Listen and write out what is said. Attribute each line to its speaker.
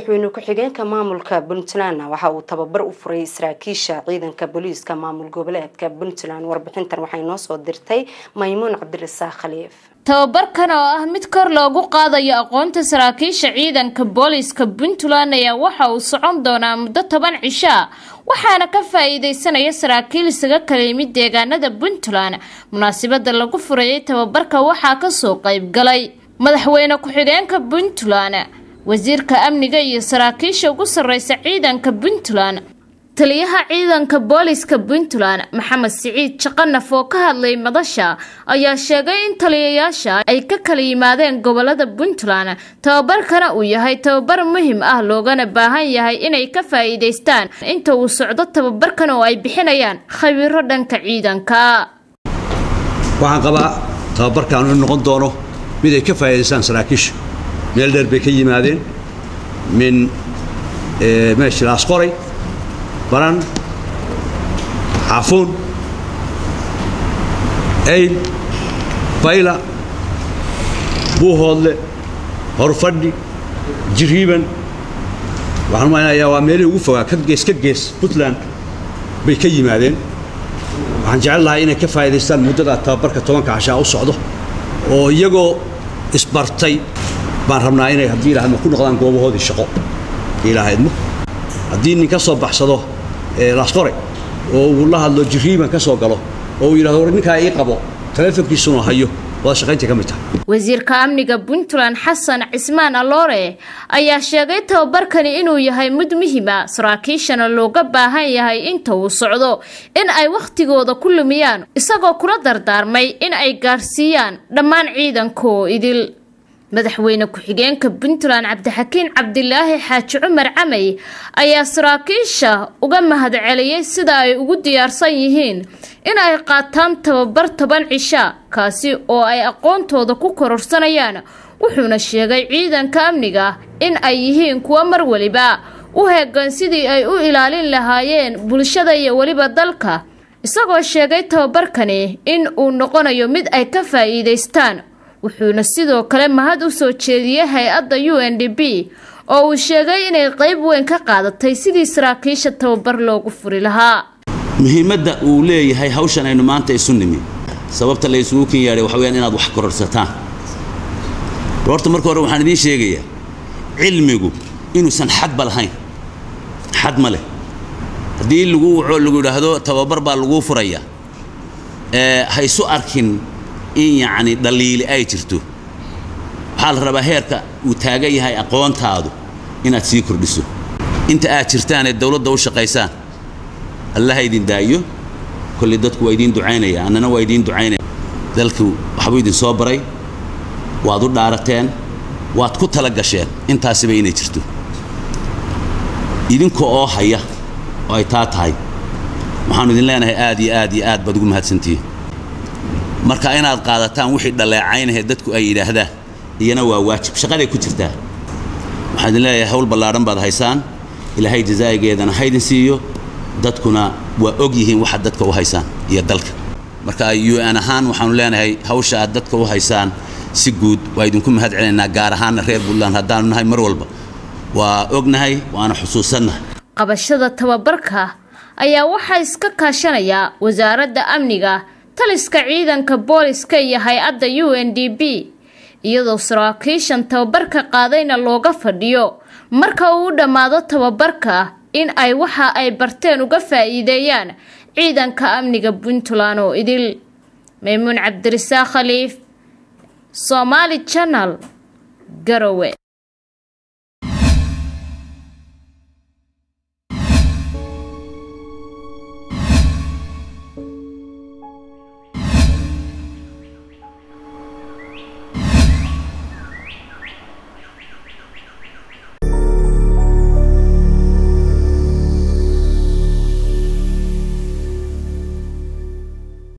Speaker 1: madaxweyne ku-xigeenka maamulka puntland waxa uu tababar u furay saraakiisha ciidanka booliiska maamul goboleedka puntland warbixintan waxay noo soo dirtay maymuun cabdirasaaq khaliif
Speaker 2: tababarkan oo ah mid kor loogu qaadayo aqoonta saraakiisha ciidanka booliiska puntland ayaa waxa uu socon doonaa muddo toban cisho ah waxaana ka faa-iideysanaya saraakiil isaga kala yimid deegaanada puntland munaasabada lagu furayay tababarka waxaa kasoo qeyb galay madaxweyne ku-xigeenka puntland wasiirka amniga iyo saraakiisha ugu sarreysa ciidanka puntland taliyaha ciidanka booliska puntland maxamed siciid jaqanaf oo ka hadlay madasha ayaa sheegay in taliyayaasha ay ka kala yimaadeen gobolada puntland tababarkana uu yahay tababar muhim ah loogana baahan yahay inay ka faa-iideystaan inta uu socdo tababarkan oo ay bixinayaan khabiiro dhanka ciidanka
Speaker 3: waxaan qabaa tababarkan inuu noqon doono mid ay ka faa'iidaystaan saraakiisha meel dheer bay ka yimaadeen min meeshilaas qoray baran xaafuun ayl bayla buuhoodle horfadhi jiriiban waxaan umaynayaa waa meelihii ugu fogaa ka gees ka gees puntland bay ka yimaadeen waxaan jecel lahay inay ka faa'idaystaan muddada tababarka tobanka cashaa u socdo oo iyagoo isbartay baan rabnaa inay haddii ilaahadma ku noqdaan goobahoodii shaqo ilaahadmo haddii nin ka soo baxsado laasqore oo uu la hadlo jiriiban ka soo galo oo uu yidhahdo war ninkaa ii qabo taleefonkiisuna hayo wada shaqaynta ka mid tahay
Speaker 2: wasiirka amniga puntland xasan cismaan aloore ayaa sheegay tababarkani inuu yahay mid muhiima saraakiishana looga baahan yahay inta uu socdo in ay wakhtigooda ku lumiyaan isagoo kula dardaarmay in ay gaarsiiyaan dhammaan ciidankoo idil madaxweyne ku-xigeenka puntland cabdixakiin cabdilaahi xaaji cumar camay ayaa saraakiisha uga mahadceliyey sida ay ugu diyaarsan yihiin in ay qaataan tababar toban cisha kaasi oo ay aqoontooda ku kororsanayaan wuxuuna sheegay ciidanka amniga in ay yihiin kuwo mar weliba u heegan sidii ay u ilaalin lahaayeen bulshada iyo weliba dalka isagoo sheegay tababarkani in uu noqonayo mid ay ka faa-iideystaan wuxuuna sidoo kale mahad u soo jeediyey hay-adda u n d b oo uu sheegay inay qayb weyn ka qaadatay sidii saraakiisha tababar loogu furi lahaa
Speaker 4: muhiimadda uu leeyahay hawshan aynu maanta isu nimi sababta la isugu kin yaadhay waxa weyaan inaad wax kororsataan horta marka hore waxaan idiin sheegayaa cilmigu inuusan xadba lahayn xad ma leh haddii lagu wuxuu lagu yidhaahdo tababar baa laguu furaya ha isu arkin in yacni dhaliili ay jirto waxaa la rabaa heerka uu taagan yahay aqoontaadu inaad sii kordhiso inta aad jirtaan ee dawladda u shaqaysaan allaha idin daayo kolley dadku waa idiin ducaynaya annana waa idiin ducaynaya dalku waxbuu idin soo baray waad u dhaarateen waad ku tala gasheen intaasiba inay jirto idinka oo haya oo ay taa tahay waxaanu idin leenahay aad iyo aad iyo aad baad ugu mahadsantihiin marka inaad qaadataan wixii dhaleecaynahee dadku ay yidhaahdaan iyana waa waajib shaqaday ku jirtaa waxaan idin leeyahay hawl ballaadhan baad haysaan ilaahay jasaa'igeedana haydin siiyo dadkuna waa og yihiin waxaad dadka u haysaan iyo dalka marka u n ahaan waxaanu leenahay hawsha aad dadka u haysaan si guud waa idinku mahad celinaynaa gaar ahaanna reer puntland haddaanu nahay mar walba waa ognahay waana xusuusannahay
Speaker 2: qabashada tababarka ayaa waxaa iska kaashanayaa wasaaradda amniga taliska ciidanka booliska iyo hay-adda u n d b iyadoo saraakiishan tababarka qaadayna looga fadhiyo marka uu u dhammaado tababarka in ay waxa ay barteen uga faa-iideeyaan ciidanka amniga puntland oo idil maymuun cabdirasaaq khaliif somaali janal garowe